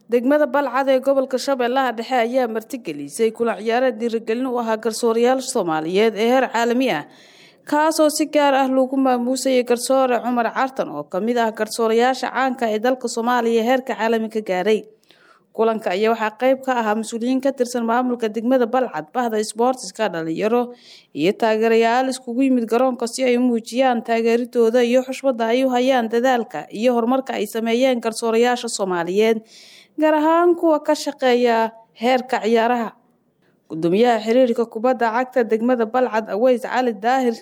degmada balcad ee gobolka shabeellaha dhexe ayaa martigelisay kulan ciyaareed dhiirigelin u ahaa garsoorayaal soomaaliyeed ee heer caalami ah kaasoo si gaar ah lagu maamuusayay garsoore cumar cartan oo kamid ah garsoorayaasha caanka ee dalka soomaaliya heerka caalami ka gaaray kulanka ayaa waxaa qeyb ka ahaa mas-uuliyiin ka tirsan maamulka degmada balcad bahda sboortiska dhalinyaro iyo taageerayaal iskugu yimid garoonka si ay u muujiyaan taageeridooda iyo xushmada ay u hayaan dadaalka iyo horumarka ay sameeyeen garsoorayaasha soomaaliyeed gaar ahaan kuwa ka shaqeeya heerka ciyaaraha gudoomiyaha xiriirka kubadda cagta degmada balcad aweys cali daahir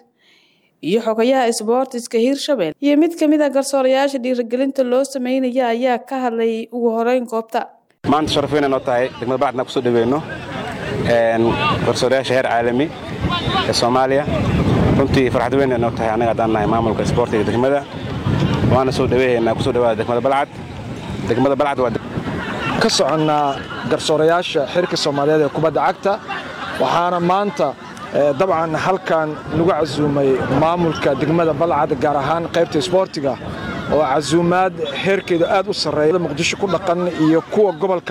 iyo xogayaha isboortiska hiirshabelle iyo mid kamid a garsoorayaasha dhiirigelinta loo sameynaya ayaa ka hadlay ugu horeyn goobta maanta sharaf weyn noo tahay degmada balcadna kusoo dhaweyno garsoorayaasha heer caalami ee soomaaliya runtii farxad weyn noo tahay annaga haddaan nahay maamulka isboortiga degmada waana soo dhaweehaynaa kusoo dhawaada degmada balcad degmada balcad waa ka soconnaa garsoorayaasha xirka soomaaliyeed ee kubadda cagta waxaana maanta dabcan halkan lagu casuumay maamulka degmada balcad gaar ahaan qaybta isboortiga oo casuumaad heerkeedu aad u sarreeya muqdisho ku dhaqan iyo kuwa gobolka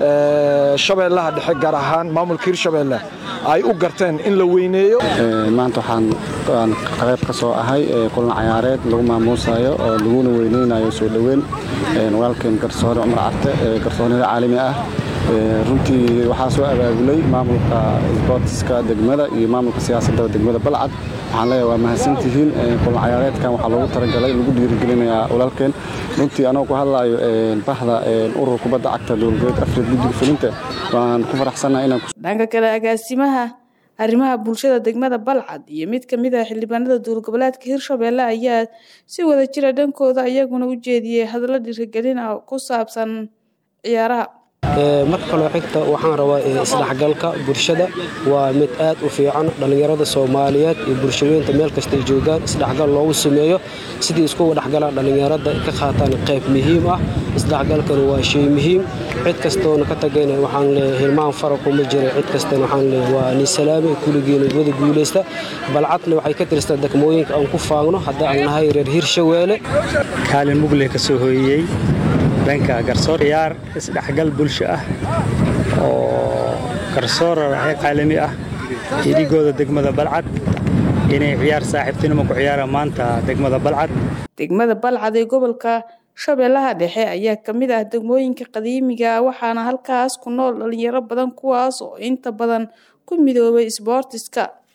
shabeellaha dhexe gaar ahaan maamulka hirshabeelle ay u garteen in la weyneeyo maanta waxaan qayb ka soo ahay kulan cayaareed lagu maamuusayo oo laguna weyneynayo soo dhoweyn walaalkeen garsoore cumar carte ee garsoonada caalami ah runtii waxaa soo abaabulay maamulka isboortiska degmada iyo maamulka siyaasadda degmada balcad waxaan leeyahay waa mahadsantihiin kulan cayaareedkan waxaa loogu talagalay lagu dhiirigelinayaa walaalkeen runtii anoo ku hadlaayo bahda urur kubadda cagta dowlgoboleed afrika guddiga fulinta waan ku faraxsannaha inaan dhanka kale agaasimaha arrimaha bulshada degmada balcad iyo mid kamid ah xildhibaanada dowlgoboleedka hirshabelle ayaa si wada jira dhankooda iyaguna u jeediyey hadallo dhiirigelin ah ku saabsan ciyaaraha marka kaloo xigta waxaan rabaa isdhexgalka bulshada waa mid aad u fiican dhallinyarada soomaaliyeed iyo bulshaweynta meel kastay joogaan isdhexgal loogu sameeyo sidii iskugu dhexgalaan dhallinyarada ka qaataan qayb muhiim ah isdhexgalkana waa shay muhiim cid kastoona ka tagayna waxaan leeyahay hilmaan farakuma jira cid kastana waxaan leeyahay waa ni salaame kulligiina wada guulaysta balcadna waxay ka tirstaa degmooyinka aan ku faagno hadda aan nahay reer hirshaweele kaalin mugle ka soo hooyeyey dhanka garsoor ciyaar isdhexgal bulsho ah oo garsoora waxay caalami ah idigooda degmada balcad inay ciyaar saaxiibtinimo ku ciyaaraan maanta degmada balcad degmada balcad ee gobolka shabeellaha dhexe ayaa ka mid ah degmooyinka qadiimiga waxaana halkaas ku nool dhalinyaro badan kuwaas oo inta badan ku midoobay isboortiska